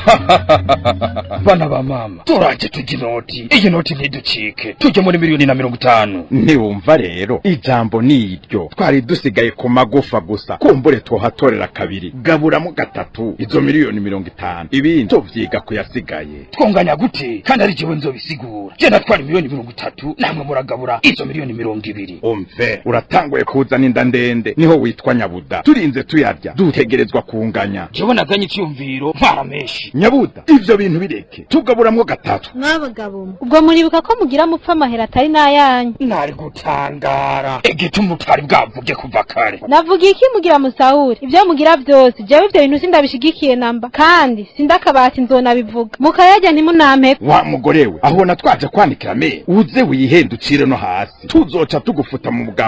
bana ba mama turaje tujya inoti iyi noti ntiducike tujye muri miliyoni na mirongo itanu ntiwumva rero ijambo ni iryo twari dusigaye ku magufa gusa kumbure twohatorera kabiri gaburamo gatatu izo miliyoni mirongo itanu ibindi tuvyiga kuyasigaye twonganya gute kandi ari jewe nzobisigura je natwara miliyoni mirongo itatu namwe muragabura izo miliyoni mirongo ibiri umve uratanguye kuzana inda ndende niho witwa nyabuda turinze tuyarya dutegerezwa kunganya jewe naganye icyumviro ntwara menshi nyabuda ivyo bintu bireke tugaburamwo gatatu mwabagabo mwe ubwo muribuka ko mugira mupfa amahera atari n'ayanyu nari gutangara igituma utari bwavuge kuva kare navuga iki mugira musahuri ibyo mugira byose jewe ivyo bintu sindabishigikiye namba kandi sindakabati nzonabivuga mukayarya ntimunampeko wa mugore we aho natwaje kwanikira me uze wihendukire no hasi tuzoca tugufuta mu